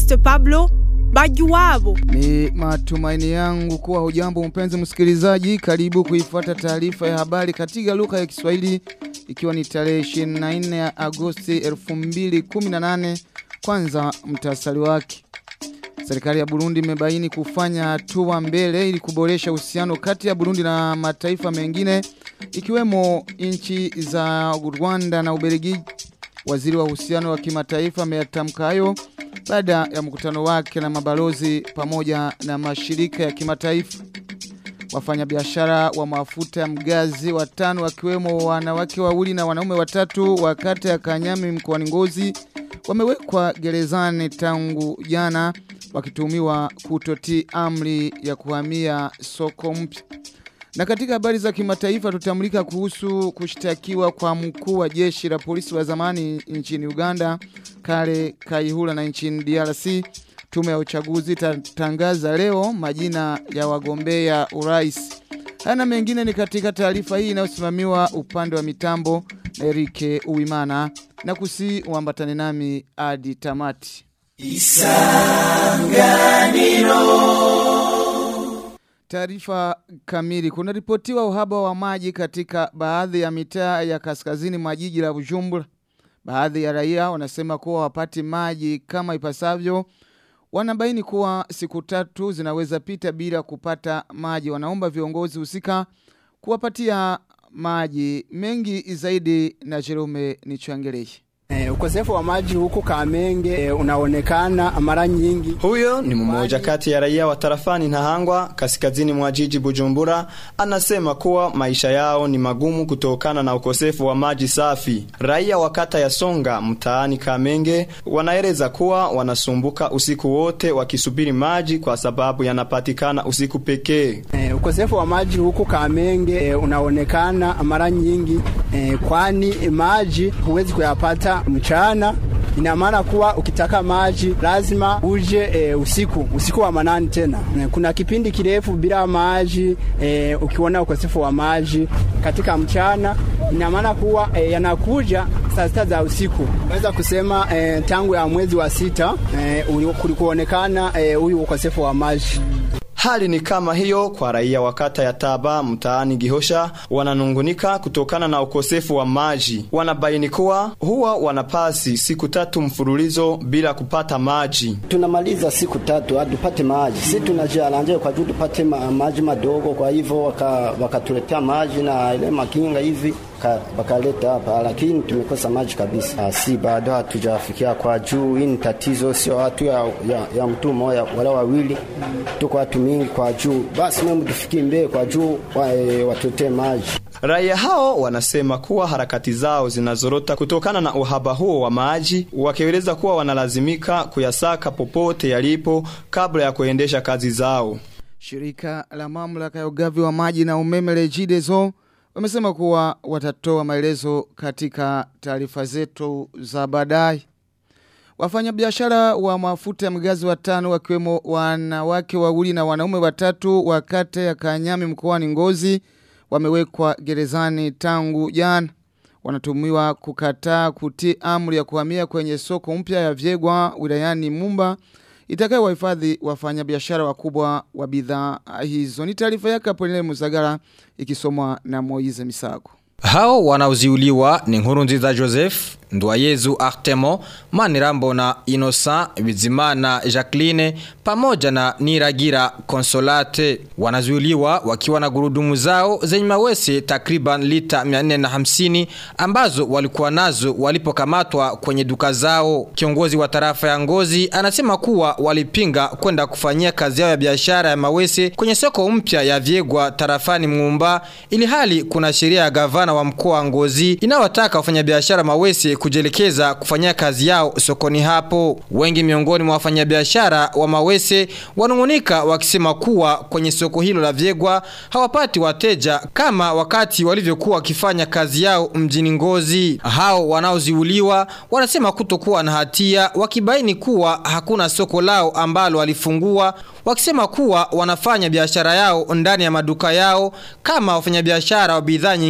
Evariste Pablo Bajuwabo. Ni matumaini yangu kuwa hujambo mpenzi msikilizaji, karibu kuifuata taarifa ya habari katika lugha ya Kiswahili ikiwa ni tarehe 24 ya Agosti 2018. Kwanza mtasari wake. Serikali ya Burundi imebaini kufanya hatua mbele ili kuboresha uhusiano kati ya Burundi na mataifa mengine ikiwemo nchi za Rwanda na Ubelgiji. Waziri wa uhusiano wa kimataifa ameyatamka hayo baada ya mkutano wake na mabalozi pamoja na mashirika ya kimataifa. Wafanyabiashara wa mafuta ya mgazi watano wakiwemo wanawake wawili na wanaume watatu wa kata ya Kanyami mkoani Ngozi wamewekwa gerezani tangu jana wakituhumiwa kutotii amri ya kuhamia soko mpya. Na katika habari za kimataifa tutamulika kuhusu kushtakiwa kwa mkuu wa jeshi la polisi wa zamani nchini Uganda, Kale Kaihura na nchini DRC. Tume ya uchaguzi tatangaza leo majina ya wagombea urais. Hana mengine ni katika taarifa hii inayosimamiwa upande wa mitambo na Erike Uwimana na kusi uambatane nami hadi tamati. Taarifa kamili. Kuna ripotiwa uhaba wa maji katika baadhi ya mitaa ya kaskazini mwa jiji la Bujumbura. Baadhi ya raia wanasema kuwa wapati maji kama ipasavyo. Wanabaini kuwa siku tatu zinaweza pita bila kupata maji. Wanaomba viongozi husika kuwapatia maji mengi zaidi na Jerome Nichangereshi. Eh, ukosefu wa maji huku Kamenge eh, unaonekana mara nyingi. Huyo ni mmoja kati ya raia wa tarafani Ntahangwa kaskazini mwa jiji Bujumbura, anasema kuwa maisha yao ni magumu kutokana na ukosefu wa maji safi. Raia wa kata ya Songa mtaani Kamenge wanaeleza kuwa wanasumbuka usiku wote wakisubiri maji kwa sababu yanapatikana usiku pekee. Eh, ukosefu wa maji huku Kamenge eh, unaonekana mara nyingi eh, kwani maji huwezi kuyapata mchana ina maana kuwa ukitaka maji lazima uje e, usiku usiku wa manani tena. E, kuna kipindi kirefu bila maji e, ukiona ukosefu wa maji katika mchana ina maana kuwa e, yanakuja saa sita za usiku. Naweza kusema e, tangu ya mwezi wa sita e, kulikuonekana huyu e, ukosefu wa maji. Hali ni kama hiyo kwa raia wa kata ya Taba mtaani Gihosha, wananungunika kutokana na ukosefu wa maji. Wanabaini kuwa huwa wanapasi siku tatu mfululizo bila kupata maji. Tunamaliza siku tatu hatupate maji, si tunajiaranje kwa juu tupate ma, maji madogo. Kwa hivyo wakatuletea waka maji na ile makinga hivi wakaleta hapa, lakini tumekosa maji kabisa. Si bado hatujafikia kwa juu. Hii ni tatizo, sio watu ya, ya, ya mtu mmoja wala wawili, tuko watu mingi kwa juu. Basi mimi tufikie mbele kwa juu, wa, e, watuletee maji. Raia hao wanasema kuwa harakati zao zinazorota kutokana na uhaba huo wa maji, wakieleza kuwa wanalazimika kuyasaka popote yalipo kabla ya kuendesha kazi zao. Shirika la mamlaka ya ugavi wa maji na umeme Regideso wamesema kuwa watatoa maelezo katika taarifa zetu za baadaye. Wafanyabiashara wa mafuta ya mgazi watano wakiwemo wanawake wawili na wanaume watatu wa kata ya Kanyami mkoani Ngozi wamewekwa gerezani tangu jana. Wanatumiwa kukataa kutii amri ya kuhamia kwenye soko mpya ya Vyegwa wilayani Mumba itakayo wahifadhi wafanyabiashara wakubwa wa bidhaa hizo. Ni taarifa yake Apolinele Muzagara ikisomwa na Moize Misago. Hao wanaoziuliwa ni Nkurunziza Joseph, Ndwayezu Artemo, Manirambo na Innocent Bizimana Jacqueline pamoja na Niragira Consolate. Wanazuiliwa wakiwa na gurudumu zao zenye mawese takriban lita 450 ambazo walikuwa nazo walipokamatwa kwenye duka zao. Kiongozi wa tarafa ya Ngozi anasema kuwa walipinga kwenda kufanyia kazi yao ya biashara ya mawese kwenye soko mpya ya Vyegwa tarafani Mumba ili hali kuna sheria ya gavana wa mkoa wa Ngozi inawataka wafanyabiashara mawese kujelekeza kufanyia kazi yao sokoni hapo. Wengi miongoni mwa wafanyabiashara wa mawese wanungunika wakisema kuwa kwenye soko hilo la Vyegwa hawapati wateja kama wakati walivyokuwa wakifanya kazi yao mjini Ngozi. Hao wanaoziuliwa wanasema kutokuwa na hatia wakibaini kuwa hakuna soko lao ambalo walifungua wakisema kuwa wanafanya biashara yao ndani ya maduka yao kama wafanyabiashara wa bidhaa nyingine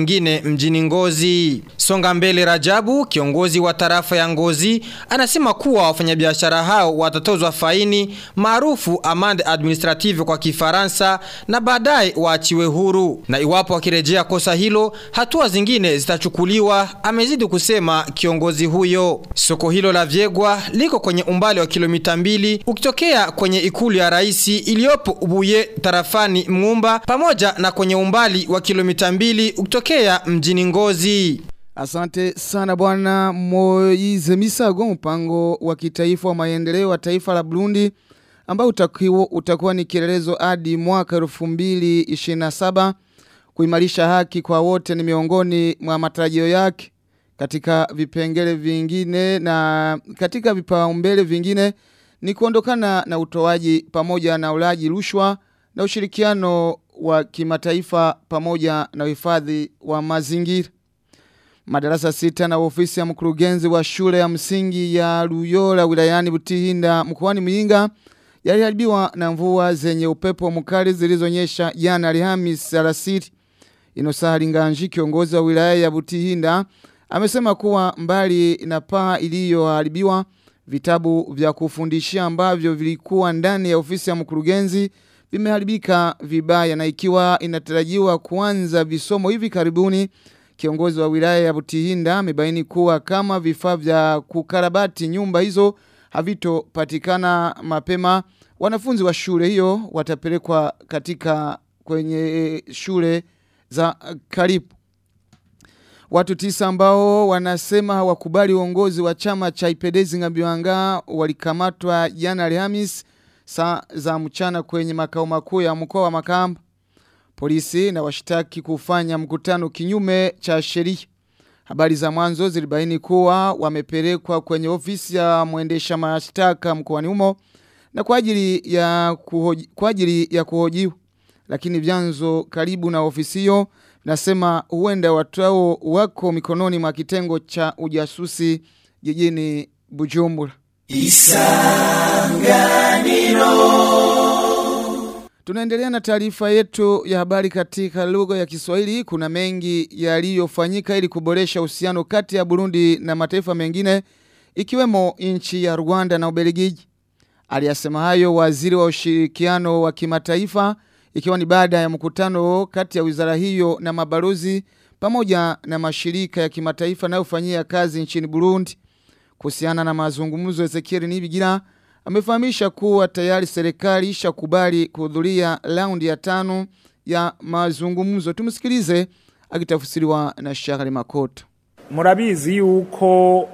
mjini Ngozi. Songa mbele Rajabu, kiongozi wa tarafa ya Ngozi, anasema kuwa wafanyabiashara hao watatozwa faini maarufu amande administrative kwa Kifaransa na baadaye waachiwe huru. Na iwapo wakirejea kosa hilo, hatua zingine zitachukuliwa, amezidi kusema kiongozi huyo. Soko hilo la Vyegwa liko kwenye umbali wa kilomita mbili ukitokea kwenye ikulu ya raisi iliyopo Ubuye tarafani Mngumba pamoja na kwenye umbali wa kilomita mbili ukitokea mjini Ngozi. Asante sana bwana Moize Misago mpango wa kitaifa wa maendeleo wa taifa la Burundi ambao utakuwa, utakuwa ni kielelezo hadi mwaka 2027 kuimarisha haki kwa wote ni miongoni mwa matarajio yake katika vipengele vingine na katika vipaumbele vingine ni kuondokana na utoaji pamoja na ulaji rushwa na ushirikiano wa kimataifa pamoja na uhifadhi wa mazingira. Madarasa sita na ofisi ya mkurugenzi wa shule ya msingi ya Luyola wilayani Butihinda mkoani Muyinga yaliharibiwa na mvua zenye upepo mkali zilizonyesha jana Alhamisi alasiri. Inosahali Nganji kiongozi wa wilaya ya Butihinda amesema kuwa mbali na paa iliyoharibiwa vitabu vya kufundishia ambavyo vilikuwa ndani ya ofisi ya mkurugenzi vimeharibika vibaya na ikiwa inatarajiwa kuanza visomo hivi karibuni kiongozi wa wilaya ya Butihinda amebaini kuwa kama vifaa vya kukarabati nyumba hizo havitopatikana mapema wanafunzi wa shule hiyo watapelekwa katika kwenye shule za karibu Watu tisa ambao wanasema hawakubali uongozi wa chama cha Ipedezi Ngabiwanga walikamatwa jana Alhamis saa za mchana kwenye makao makuu ya mkoa wa Makamba. Polisi na washtaki kufanya mkutano kinyume cha sheria. Habari za mwanzo zilibaini kuwa wamepelekwa kwenye ofisi ya mwendesha mashtaka mkoani humo na kwa ajili ya kuhoji, kwa ajili ya kuhojiwa. Lakini vyanzo karibu na ofisi hiyo nasema huenda watu hao wako mikononi mwa kitengo cha ujasusi jijini Bujumbura. Tunaendelea na taarifa yetu ya habari katika lugha ya Kiswahili. Kuna mengi yaliyofanyika ili kuboresha uhusiano kati ya Burundi na mataifa mengine ikiwemo nchi ya Rwanda na Ubelgiji. Aliyasema hayo waziri wa ushirikiano wa kimataifa ikiwa ni baada ya mkutano kati ya wizara hiyo na mabalozi pamoja na mashirika ya kimataifa yanayofanyia kazi nchini Burundi. Kuhusiana na mazungumzo Ezekiel Nibigira amefahamisha kuwa tayari serikali ishakubali kuhudhuria raundi ya tano ya mazungumzo. Tumsikilize akitafsiriwa na Shakari Makoto. Murabizi yuko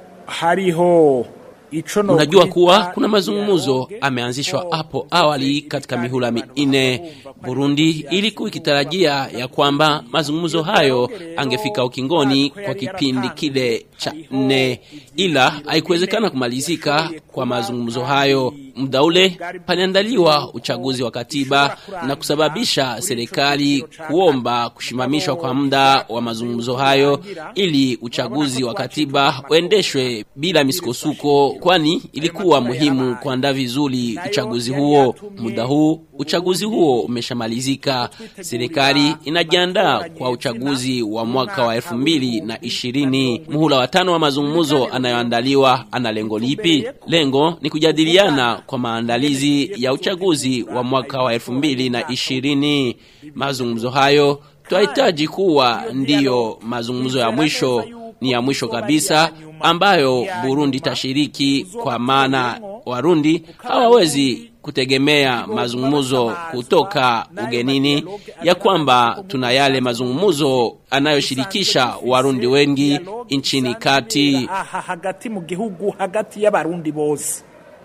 hariho Unajua kuwa kuna mazungumzo ameanzishwa hapo awali katika mihula minne Burundi ilikuwa ikitarajia ya kwamba mazungumzo hayo angefika ukingoni kwa kipindi kile cha nne, ila haikuwezekana kumalizika kwa mazungumzo hayo. Muda ule paliandaliwa uchaguzi wa katiba na kusababisha serikali kuomba kushimamishwa kwa muda wa mazungumzo hayo ili uchaguzi wa katiba uendeshwe bila misukosuko, kwani ilikuwa muhimu kuandaa vizuri uchaguzi huo. Muda huu uchaguzi huo umeshamalizika. Serikali inajiandaa kwa uchaguzi wa mwaka wa elfu mbili na ishirini. Muhula wa tano wa mazungumzo anayoandaliwa ana lengo lipi? Lengo ni kujadiliana kwa maandalizi ya uchaguzi wa mwaka wa elfu mbili na ishirini. Mazungumzo hayo twahitaji kuwa ndiyo mazungumzo ya mwisho, ni ya mwisho kabisa ambayo Burundi tashiriki, kwa maana Warundi hawawezi kutegemea mazungumzo kutoka ugenini, ya kwamba tuna yale mazungumzo anayoshirikisha Warundi wengi nchini kati. hagati mu gihugu hagati y'abarundi bose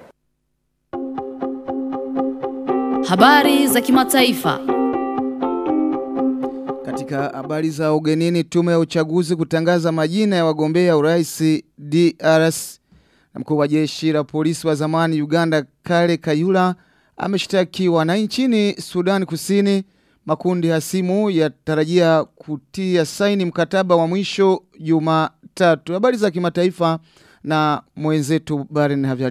Habari za kimataifa. Katika habari za ugenini, tume ya uchaguzi kutangaza majina ya wagombea urais DRS na mkuu wa jeshi la polisi wa zamani Uganda Kale Kayula ameshtakiwa na nchini Sudan Kusini. Makundi hasimu yatarajia kutia saini mkataba wa mwisho Jumatatu. Habari za kimataifa na mwenzetu Baren Havyarimana.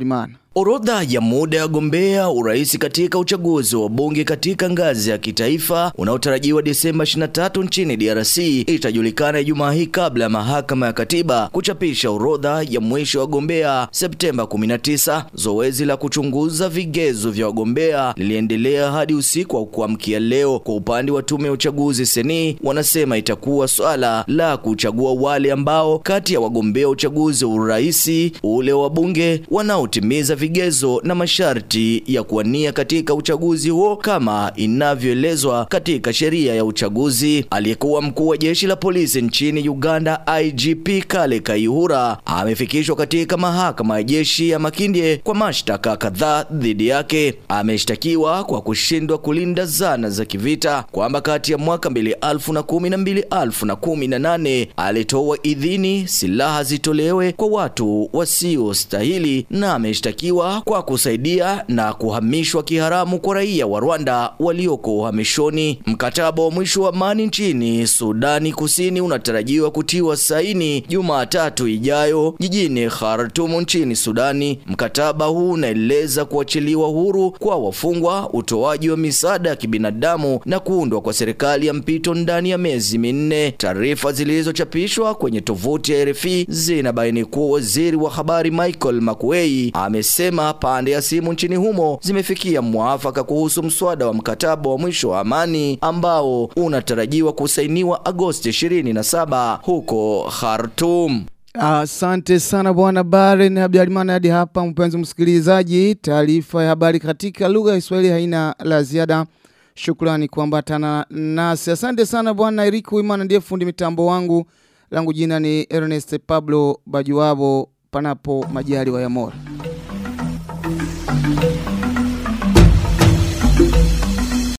Orodha ya muda ya wagombea urais katika uchaguzi wa bunge katika ngazi ya kitaifa unaotarajiwa Desemba 23 nchini DRC itajulikana Ijumaa hii kabla ya mahakama ya katiba kuchapisha orodha ya mwisho wa wagombea Septemba 19. Zoezi la kuchunguza vigezo vya wagombea liliendelea hadi usiku wa kuamkia leo. Kwa upande wa tume ya uchaguzi seni, wanasema itakuwa swala la kuchagua wale ambao kati ya wagombea uchaguzi wa urais ule wa bunge wanaotimiza vigezo na masharti ya kuwania katika uchaguzi huo kama inavyoelezwa katika sheria ya uchaguzi. Aliyekuwa mkuu wa jeshi la polisi nchini Uganda IGP Kale Kayihura amefikishwa katika mahakama ya jeshi ya Makindye kwa mashtaka kadhaa dhidi yake. Ameshtakiwa kwa kushindwa kulinda zana za kivita, kwamba kati ya mwaka 2010 na 2018 alitoa idhini silaha zitolewe kwa watu wasiostahili na ameshtakiwa kwa kusaidia na kuhamishwa kiharamu kwa raia wa Rwanda walioko uhamishoni. Mkataba wa mwisho wa amani nchini Sudani Kusini unatarajiwa kutiwa saini Jumatatu ijayo jijini Khartoum nchini Sudani. Mkataba huu unaeleza kuachiliwa huru kwa wafungwa, utoaji wa misaada ya kibinadamu na kuundwa kwa serikali ya mpito ndani ya miezi minne. Taarifa zilizochapishwa kwenye tovuti ya RFI zinabaini kuwa waziri wa habari Michael Makuei amesema pande ya simu nchini humo zimefikia mwafaka kuhusu mswada wa mkataba wa mwisho wa amani ambao unatarajiwa kusainiwa Agosti 27 huko Khartoum. Asante sana bwana Baren Abdalmana. Hadi hapa mpenzi msikilizaji, taarifa ya habari katika lugha ya Kiswahili haina la ziada. Shukrani kuambatana nasi. Asante sana bwana Eric Wimana, ndiye fundi mitambo wangu. Langu jina ni Ernest Pablo Bajuwabo, panapo majaliwa ya Mola.